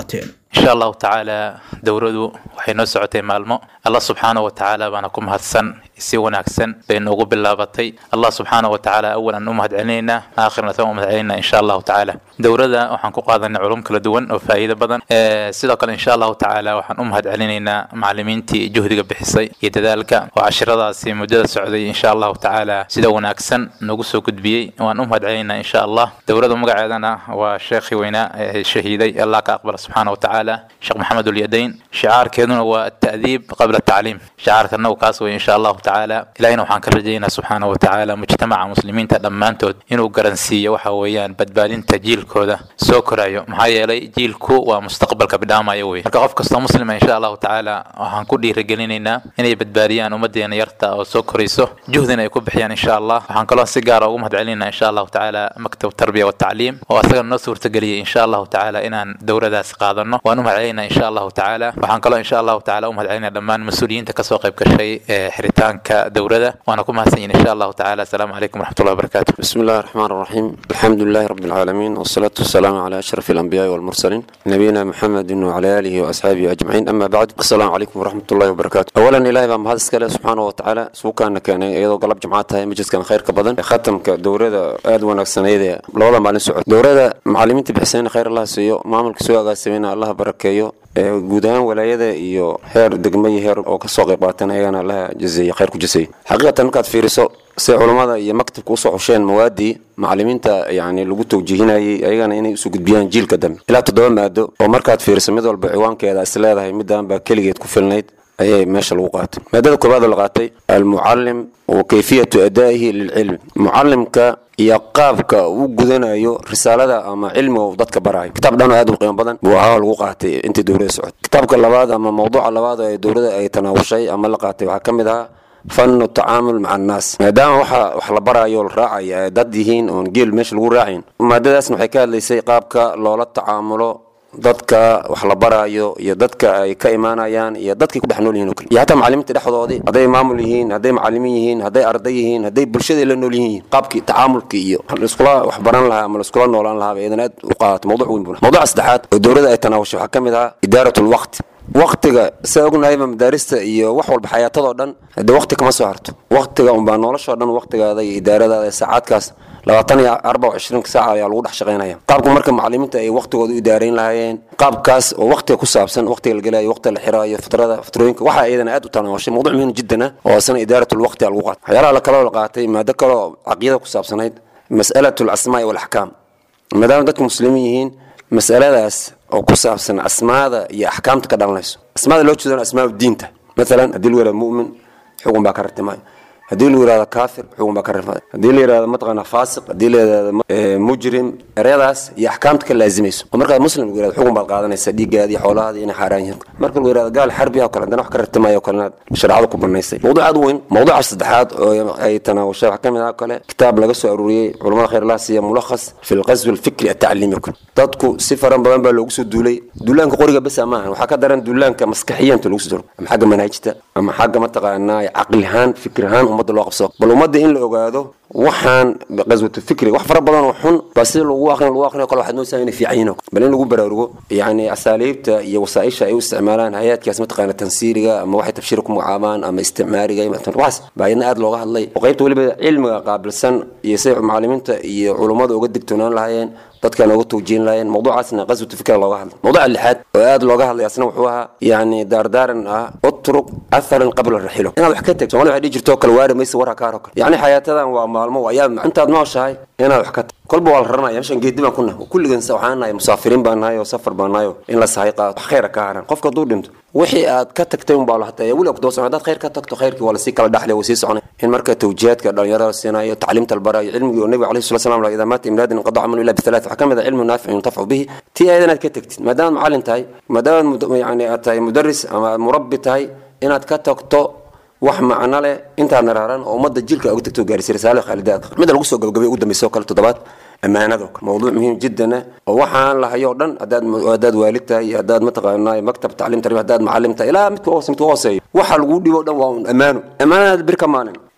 insha allahu tacaala dowradu waxay noo socotay maalmo allah subxaanahu wa tacaala baana ku mahadsan si wanaagsan bay noogu bilaabatay allah subxaanahu wa tacaala awalan u mahad celinaynaa aakhirna tan u mahad celinaynaa insha allahu tacaala dowrada waxaan ku qaadanay culum kala duwan oo faa'iido badan sidoo kale insha allahu tacaala waxaan u mahad celinaynaa macallimiintii juhdiga bixisay iyo dadaalka oo cashiradaasi muddada socday insha allahu tacaala sida wanaagsan noogu soo gudbiyey waan u mahad celinaynaa insha allah dowrada magaceedana waa sheekhii weynaa ee shahiiday allah ka aqbala subxaana wa tacaala sheekh maxamed ulyadayn shicaarkeeduna waa ata'diib qabla tacliim shicaarkanagu kaas wey insha allahu tacaala ilahina waxaan ka rajaynaa subxaana wa tacaala mujtamaca muslimiinta dhammaantood inuu garansiiyo waxa weeyaan badbaadinta jiilkooda soo korayo maxaa yeelay jiilku waa mustaqbalka bidhaamaya wey marka qof kastoo muslima insha allahu tacaala waxaan ku dhiirigelinaynaa inay badbaadiyaan ummadeena yarta oo soo korayso juhdina ay ku bixiyaan insha allah waxaan kaloo si gaara ugu mahad celinaa insha allahu tacaala maktab tarbiya watacliim oo asaga noo suurtageliyay insha allahu tacaala inaan dowradaas qaadano waan u mahad celinaa insha allahu tacaala waxaan kaloo insha allahu tacaala u mahad celinaa dhammaan mas-uuliyiinta kasoo qayb gashay ee xiritaanka dowrada waana ku mahadsan yihin insha allahu tacaala asalaamu calaykum waraxmatullahi wabarakatu بسم الله الرحمن الرحيم الحمد لله رب العالمين والصلاة والسلام على أشرف الأنبياء والمرسلين نبينا محمد وعلى آله وأصحابه أجمعين أما بعد السلام عليكم ورحمة الله وبركاته أولا إلهي بام هذا سكاله سبحانه وتعالى سوكان كان أيضا قلب جماعتها مجلس كان خير كبدن ختم كدورة آد ونكسن أيضا لولا مالين سعود دورة معلمين تبحسين خير الله سيو معمل كسوء قاسمين الله بركيو guud ahaan walaayada iyo heer degmo iyo heer oo kasoo qayb qaatan ayagana allaha jazeeye khayr ku jaseeye xaqiiqatan markaad fiiriso si culammada iyo maktabka usoo xusheen mawaadii macallimiinta yani lagu tawjiihinayay ayagana inay usoo gudbiyaan jiilka dambe ilaa toddoba maado oo markaad fiiriso mid walba ciwaankeeda is leedahay midaan baa keligeed ku filnayd ayay meesha lagu qaatay maadada koobaad oo la qaatay almucallim wa kayfiyatu adaa'ihi lilcilmi mucallimka iyo qaabka uu gudanayo risaalada ama cilmiga uu dadka barayo kitaab dhan oo aad u qiimo badan buu ahaa lagu qaatay intii dowladda socotay kitaabka labaad ama mawduuca labaad ee dowladda ay tanaawushay ama la qaatay waxaa ka mid ahaa fanu tacaamul maca annaas maadaama waxa wax la barayo la raacaya ay dad yihiin oon geel meesha lagu raacayn maadadaasna waxay ka hadlaysay qaabka loola tacaamulo dadka wax la baraayo iyo dadka ay ka imaanayaan iyo dadkay ku dhex nool yihiin oo kale iyo hataa macallimiinta dhexdoodii hadday maamul yihiin hadday macallimiin yihiin hadday arday yihiin hadday bulshada la nool yihiin qaabkii tacaamulkii iyo laiskula wax baran lahaa ama laiskula noolaan lahaa bay idan aad u qaadato mawduuc weyn buna mawduuca saddexaad oo dowladda ay tanaawashay waxaa ka mid ahaa idaaratul waqti waqtiga saa ognahayba madaarista iyo wax walba xayaatadoo dhan hadee waqti kama soo harto waqtiga unbaa noloshoo dhan waqtigaada iyo idaaradaada ee saacaadkaas labaatan iyo arbac ishriinka saaca ayaa lagu dhex shaqaynaya qaabka marka macallimiinta ay waqtigooda u idaarayn lahaayeen qaabkaas oo waqtiga ku saabsan waqtiga la gelayo waqtiga la xiraayo fitrada fitrooyinka waxaa iyadana aad u tanaawashay mawduuc muhiim jiddan ah oo asana idaaratul waqti lagu qaatay waxyaalaha la kaloo la qaatay maado kaloo caqiyada ku saabsanayd mas'alatul asmaa'i walaxkaam maadaama dadka muslimiin yihiin mas'aladaas oo ku saabsan asmaada iyo axkaamta ka dhalanayso asmaada loo jeedana asmaa diinta maalan haddii lagu yihahdo mu'min xugun baa ka rartimaayo haddii lagu yihahdo kaafir xugun baa ka rartimaayo haddii la yihahdo mataqaana faasiq haddii la yihahdo mujrim ereyadaas iyo axkaamta ka laazimayso oo markaad muslim lagu yihahdo xugun baad qaadanaysa dhiiggaadi iyo xoolahaadi inay xaaraan yihiin marka lagu yihahdo gaal xarbi oo kale haddana wax ka rartimaayo oo kalena shareecada ku banaysay mawduuc aad u weyn mawduuca saddexaad oo ay tanaawashay waxaa ka mid ah kale kitaab laga soo aruuriyey culamada khayr allah siiya mulakhas fi lqaswi alfikri atacliimi oo kale dadku si faran badan baa loogu soo duulay duulaanka qoriga besa maahan waxaa ka daran duulaanka maskaxiyaanta loogu soo duulay ama xagga manaajita ama xagga mataqaanaa caqli ahaan fikir ahaan ummadda loo qabsado bal ummadda in la ogaado waxaan qaswatu fikri wax fara badan oo xun baa sida lagu aqrin lagu aqrin kale waxaad moodaysaa inay fiican yihiin bal in lagu baraarugo yacni asaaliibta iyo wasaaisha ay u isticmaalaan hay-adkaas mataqaana tansiiriga ama waxay tabshiir ku magacaabaan ama isticmaariga waxaas baa iyadna aad looga hadlay oo qaybta weliba cilmiga qaabilsan iyo siday macallimiinta iyo culummada uga digtoonaan lahaayeen dadkan uga tawjiin lahaayeen mawduucaasna qaswatu fikra looga hadlay mawduuca lixaad oo aad looga hadlay asna wuxuu ahaa yacni daardaaran ah utruk atharan qabla raxilo inaad wax ka tagto somalia waxay dhihi jirto kale waari maysa warha kaaro kale yacni xayaatadan waa maalmo ayaa intaad nooshahay inaad wax ka tagto kolba waa la raranaya meeshan geedi baan ku nahay kulligan waxaan nahay musaafiriin baan nahay oo safar baan nahay oo in la sahay qaado wax khayra ka haran qofka hadduu dhinto wixii aad ka tagtay unbaa la hataya weli ku doosan haddaad khayr ka tagto khayrkii waa lasii kala dhaxlay waa sii soconay in marka tawjihaadka dhalinyarada la siinayo tacliimta la barayo cilmigii oo nabiga alayhi salatu salam idaa maata imraadin inqada camalu illa bithalat waxaa ka mid ah cilmu naafic yuntafacu bihi tii ayada inaad ka tagtid maadaamaad macallin tahay maadaamaad yani aad tahay mudaris ama murabbi tahay inaad ka tagto wax macno leh intaadna raaran oo ummadda jilka uga tagto gaarisay risaalo khaalidaad midda lagu soo gabagabay ugu dambaysa oo kale toddobaad ammaanado mawduuc muhiim jiddan ah oo waxaan lahayo o dhan haddaad haddaad waalid tahay iyo haddaad mataqaanaa maktab tacliim tarbiya haddaad macallim tahay ilaa midka hoose midka hooseeyo waxa lagu dhibo o dhan waa un ammaano ammaanadaad bir ka maalin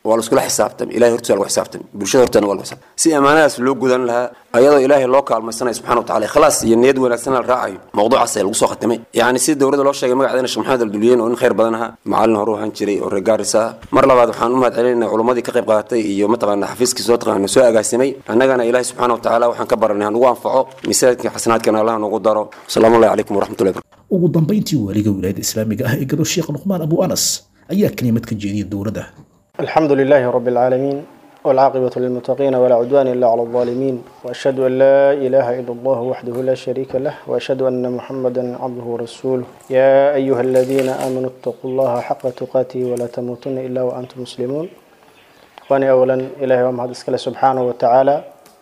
waa la iskula xisaabtamay ilahay hortiisa lagu xisaabtamay bulshada horteena waa lagu xisaabtamay si ammaanadaas loo gudan lahaa ayadoo ilaahay loo kaalmaysanayo subxana wa tacala ikhlaas iyo niyad wanaagsan la raacayo mawduucaas ayaa lagu soo khatimay yacni si dowladda loo sheegay magaceedana sheekh maxamed alduliyeen oo nin khayr badan ahaa macallin hore u ahaan jiray oo reer gaaris ah mar labaad waxaan u mahad celinayna culimmadii ka qayb qaadatay iyo mataqaana xafiiskii soo taqaana soo agaasimay annagana ilaahay subxaana wa tacaala waxaan ka baranay hanugu anfaco misaajidka xasanaadkana allah nagu daro asalaamu allahi calaykum waraxmatullahi barakatu ugu dambayntii waaliga wilaayada islaamiga ah ee gado sheekh luqmaan abu anas ayaa kelimad ka jeediyay dowladda الحمد لله رب العالمين والعاقبة للمتقين ولا عدوان إلا على الظالمين وأشهد أن لا إله إلا الله وحده لا شريك له وأشهد أن محمدا عبده ورسوله يا أيها الذين آمنوا اتقوا الله حق تقاته ولا تموتن إلا وأنتم مسلمون وأنا أولا إلهي ومهد اسكال سبحانه وتعالى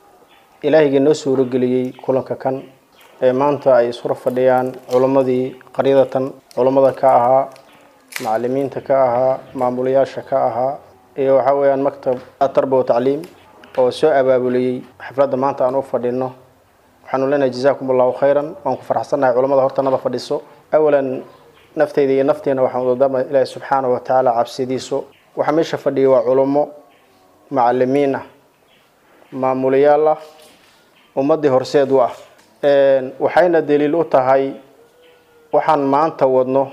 إلهي جنو سورو قليي كلنك كان maanta ay isku fadhiyaan culimmadii qaryadatan culimmada ka ahaa macalimiinta ka ahaa maamulayaasha ka ahaa iyo waxaa weeyaan maktab tarba wa tacliim oo soo abaabuliyey xafladda maanta aan u fadhino waxaanu leenahay jazaakum allahu khayran waan ku farxsannahay culimmada hortanada fadhiso awalan nafteyda iyo nafteena waxaan udadaama ilaahi subxaanahu wa tacaala cabsidiisu waxaa meesha fadhiyay waa culummo macalimiin ah maamulayaal ah ummaddii horseed u ah waxayna daliil u tahay waxaan maanta wadno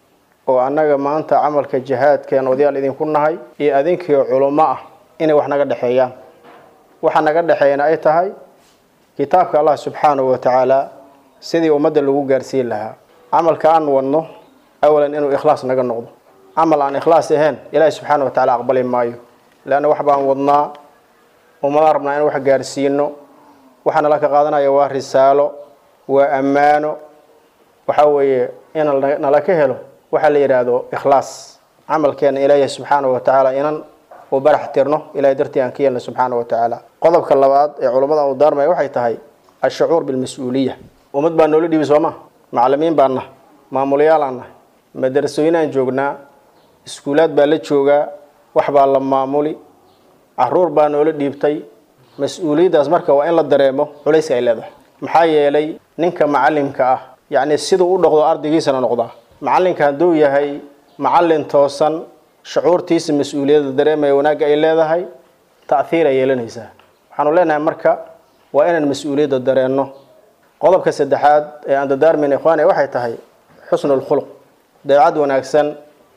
oo annaga maanta camalka jihaadkeen odayaal idinku nahay iyo adinkiio culummo ah inay wax naga dhexeeyaan waxa naga dhexeeyana ay tahay kitaabka allah subxaanahu wa tacaala sidii ummadda lagu gaarsiin lahaa camalka aan wadno awalan inuu ikhlaas naga noqdo camal aan ikhlaas ahayn ilaahi subxaana wa tacala aqbali maayo leanna wax baan wadnaa ummadaan rabnaa in wax gaarsiino waxaa nala ka qaadanaya waa risaalo waa ammaano waxa weeye in nala ka helo waxaa la yidhaahdo ikhlaas camalkeena ilaahi subxaana wa tacaala inan u barax tirno ilahay dartii aan ka yeelna subxaana wa tacaala qodobka labaad ee culummada aan u daarmaya waxay tahay ashacuur bilmas-uuliya ummad baa noola dhibi sooma macalimiin baan nahay maamulayaal aan nahay madarasooyinaan joognaa iskuulaad baa la joogaa wax baa la maamuli caruur baa noola dhiibtay mas-uuliyaddaas marka waa in la dareemo culayska ay leedahay maxaa yeelay ninka macalimka ah yacni siduu u dhaqdo ardaygiisana noqdaa macalinka hadduu yahay macalin toosan shucuurtiisa mas-uuliyadda dareemaya wanaagga ay leedahay ta'hiir ay yeelanaysaa waxaanu leenahay marka waa inaan mas-uuliyadda dareenno qodobka saddexaad ee aan dadaarmayna ikhwaani waxay tahay xusnu lkhuluq dabeecad wanaagsan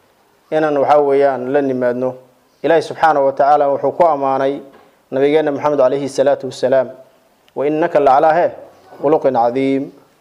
inaan waxaa weeyaan la nimaadno ilaahi subxaanahu wa tacaala wuxuu ku ammaanay nabigeena maxamed calayhi salaatu wasalaam wa innaka lacalaa he khuluqin cadiim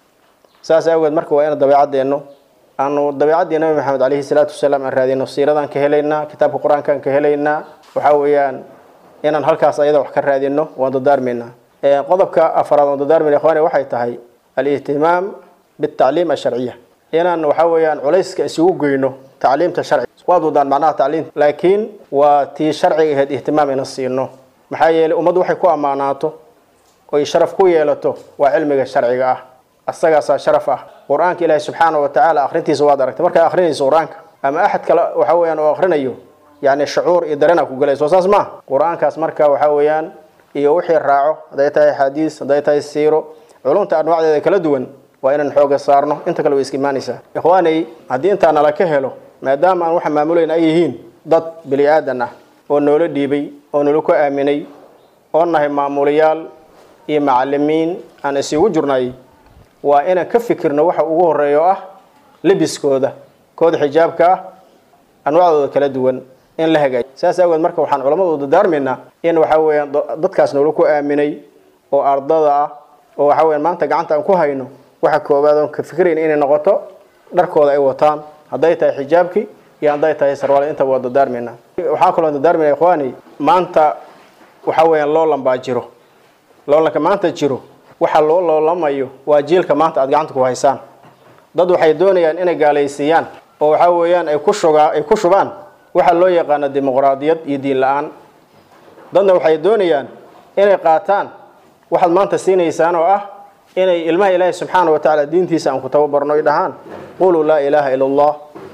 saas awgeed marka waa ina dabeecadeenno aanu dabeecaddii nabi maxamed calayhi salaatu wasalaam aan raadino siiradaan ka helaynaa kitaabka qur-aankaan ka helaynaa waxaa weeyaan inaan halkaas ayada wax ka raadino waan dadaarmaynaa qodobka afaraad waan dadaarmayna ikhwaani waxay tahay alihtimaam bitacliim asharciya inaan waxaa weeyaan culayska isugu geyno tacliimta sharciga waad wadaan macnaha tacliimta laakiin waa tii sharciga ahayd ihtimaam ina siino maxaa yeelay ummaddu waxay ku ammaanaato oy sharaf ku yeelato waa cilmiga sharciga ah asagaasaa sharaf ah qur-aanka ilaahi subxaana wa tacaala akhrintiisa waad aragtay markaad akhrinayso qur-aanka ama axad kale waxa weeyaan oo akhrinayo yacni shucuur iyo dareenaa ku galayso saas maa qur-aankaas marka waxaa weeyaan iyo wixii raaco hadday tahay xadiis hadday tahay siiro culumta anwaacdeeda kala duwan waa inaan xooga saarno inta kale way iska imaanaysaa ikhwaanay haddii intaa nala ka helo maadaama aan waxa maamulayna ay yihiin dad bini aadan ah oo noola dhiibay oo noola ku aaminay oo nahay maamulayaal iyo macalimiin aan isugu jirnay waa inaan ka fikirno waxa ugu horeeya oo ah lebiskooda kooda xijaabka ah anwaacdooda kala duwan in la hagaajiyo saas awgeed marka waxaan culammadu u dadaarmaynaa in waxa weeyaan dadkaas noola ku aaminay oo ardada ah oo waxa weeyaan maanta gacanta aan ku hayno waxa koowaad oon ka fikirayn inay noqoto dharkooda ay wataan hadday tahay xijaabkii iyo hadday tahay sarwaal intaba waa dadaarmaynaa waxaa kaloo dadaarmayna ikhwaani maanta waxa weeyaan loolan baa jiro loolanka maanta jiro waxa loo loolamayo waa jiilka maanta aad gacanta ku haysaan dad waxay doonayaan inay gaalaysiiyaan oo waxa weeyaan ay ku shugaa ay ku shubaan waxa loo yaqaano dimuqraadiyad iyo diin la-aan dadna waxay doonayaan inay qaataan waxaad maanta siinaysaan oo ah inay ilmaha ilaahi subxaana wa tacaala diintiisa aan ku tababarno ay dhahaan quluu laa ilaaha ila allah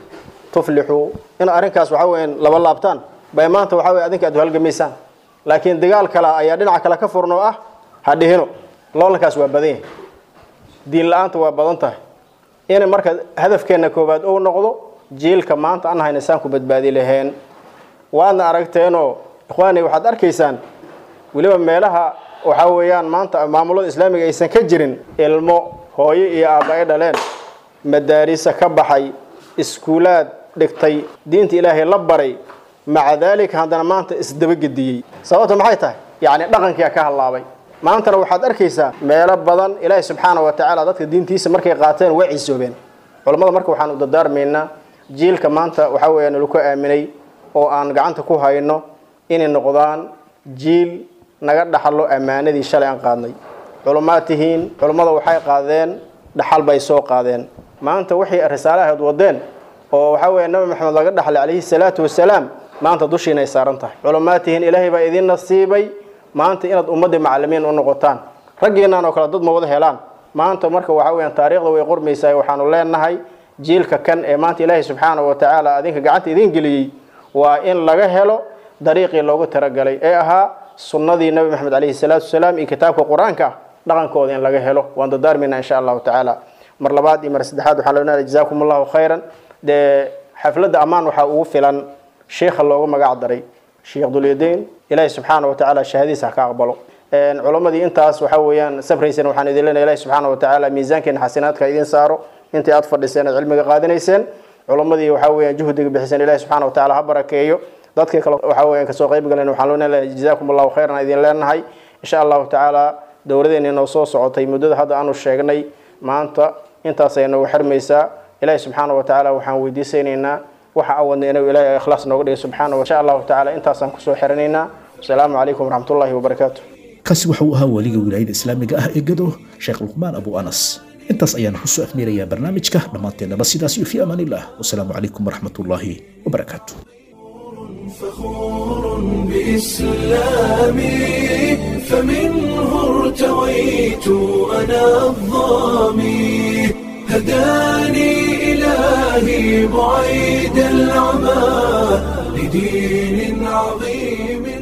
tuflixuu in arrinkaas waxa weeyaan laba laabtaan bay maanta waxa weye adinka aad halgamaysaan laakiin dagaal kale ayaa dhinaca kale ka furno ah ha dhihino loolankaas waa badan yahay diin la-aanta waa badan tahay in marka hadafkeenna koowaad ou noqdo jiilka maanta aan hayna saan ku badbaadi laheen waadna aragteenoo ikhwaani waxaad arkaysaan weliba meelaha waxaa weeyaan maanta maamulada islaamiga aysan ka jirin ilmo hooyo iyo aabba ay dhaleen madaarisa ka baxay iskuulaad dhigtay diinta ilaahay la baray maca daalika haddana maanta isdabagediyey sababta maxay tahay yacni dhaqankia ka hallaabay maantana waxaad arkaysaa meelo badan ilaahay subxaana wa tacaala dadka diintiisa markay qaateen way cisoobeen culammada marka waxaan u dardaarmaynaa jiilka maanta waxaa weeyaan laku aaminay oo aan gacanta ku hayno inay noqdaan jiil naga dhaxlo ammaanadii shalay aan qaadnay culummaad tihiin culummada waxay qaadeen dhaxal bay soo qaadeen maanta waxay risaalahayd wadeen oo waxaa weeye nabi maxamed laga dhaxlay calayhi salaatu wasalaam maanta dushiinay saaran tahay culummaad tihiin ilaahay baa idiin nasiibay maanta inaad ummadda macalimiin u noqotaan raggiinaan oo kale dad ma wada helaan maanta marka waxaa weyaan taariikhda way qormaysaa waxaanu leenahay jiilka kan ee maanta ilaahay subxaana wa tacaala adinka gacanta idiin geliyey waa in laga helo dariiqii loogu talagalay ee ahaa sunnadii nabi maxamed calayhi salaatu wasalaam iyo kitaabka qur-aanka ah dhaqankooda in laga helo waan dardaarmayna insha allahu tacaala mar labaad iyo mar saddexaad waxaan leenahay jazaakum allahu khayran dee xafladda ammaan waxaa ugu filan sheikha loogu magac daray sheekh dulyadayn ilaahi subxaana wa tacaala shahadiisa ha ka aqbalo culammadii intaas waxaa weeyaan sabraysan waxaan idin leenahay ilahi subxaana wa tacaala miisaankeena xasanaadka idiin saaro intii aad fadhiseen aad cilmiga qaadanayseen culammadii waxaa weeyaan juhdiga bixiseen ilahi subxaana wa tacaala ha barakeeyo dadkii kale waxaa weeyaan kasoo qayb galeen waxaan leenahay jazaakum allahu khayran idin leenahay insha allahu tacaala dowladeena inoo soo socotay muddada hadda aanu sheegnay maanta intaasay noogu xirmaysaa ilaahi subxaana wa tacaala waxaan weydiisaynaynaa waxa aan wadnay inuu ilaahay ikhlaas nooga dhigay subxaana wa insha allahu tacaala intaasaan kusoo xiranaynaa wasalaamu calaykum waraxmatullahi wabarakaatu kaasi waxa uu ahaa waliga wilaayada islaamiga ah ee gado sheekh luqmaan abu anas intaas ayaan kusoo afmeerayaa barnaamijka dhammaanteennaba sidaas iyo fi amaan illah wasalaamu calaykum waraxmatullaahi wabarakaatu فخور بإسلامي فمنه ارتويت أنا الظامي هداني إلهي بعيد العمى لدين عظيم